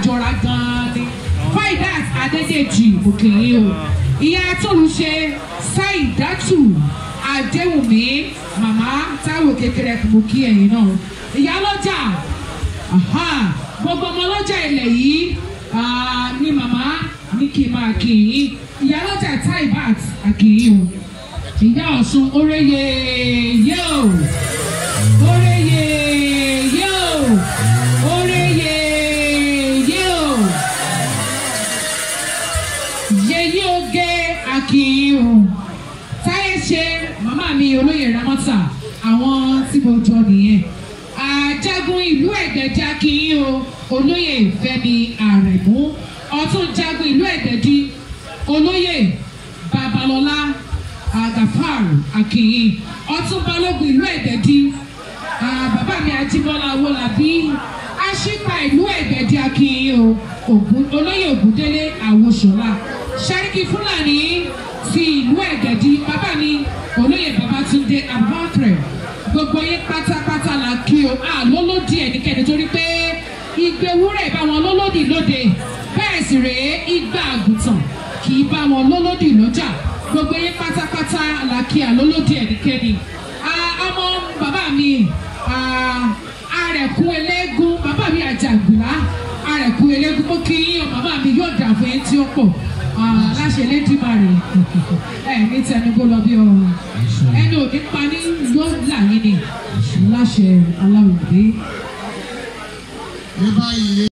jọra gan-an ni faidat adédèjì òkèèrè o ìyá tólùṣe saidatu adéwùmí màmá táwọn kékeré mo kí ẹ̀yin náà ìyá lọ́jà aha gbogbo ọmọ lọ́jà ilẹ̀ yìí ah, ni màmá ní kí n máa kí yín ìyá lọ́jà taibat àkìyìn o ìyá ọ̀sùn oréyè yóò oréyè yóò oréyè yóò yèyí oge àkìyìn o táyé ṣe màmá mi olóyè ramọ́tà àwọn tí mo jọ nìyẹn àjagun ìlú ẹ̀gbẹ́dì akínyìn o olóyè fẹ́mi àrẹ̀mú ọ̀tún jagun ìlú ẹ̀gbẹ́dì olóyè babalọ́lá agafar akínyìn ọ̀tún balógun ìlú ẹ̀gbẹ́dì ah, bàbá mi ajíbọ́lá wọlábí aṣípa ìlú ẹ̀gbẹ́dì akínyìn o Ògún- olóyè ògúndélé àwòṣọlá sẹ́ríkì fúlàní ti ìlú ẹ̀gbẹ́dì bàbá mi olóyè babatunde abubakar gbogbo yín pátápátá la kí o a lólódì ẹnikẹ́ni torí pé igbe wúrẹ̀ bá wọn lólódì lóde bẹ́ẹ̀ sì rèé igba àgùntàn kì í bá wọn lólódì lọ́jà gbogbo yín pátápátá la kí a lólódì ẹnikẹ́ni Ah, ọmọ bàbá mi ah, arẹ̀kún eléégún bàbá mi àjàgbìlá arẹ̀kún eléégún mo kí yín o bàbá mi yóò dà fún yín tí ó pọ̀ Ah, láṣẹ lẹ́dìmárì ẹ̀ ní tẹnugbó lọ bí ọrùn ẹni òní pa ní yóò là yín ni láṣẹ aláwọ̀ dé. ní báyìí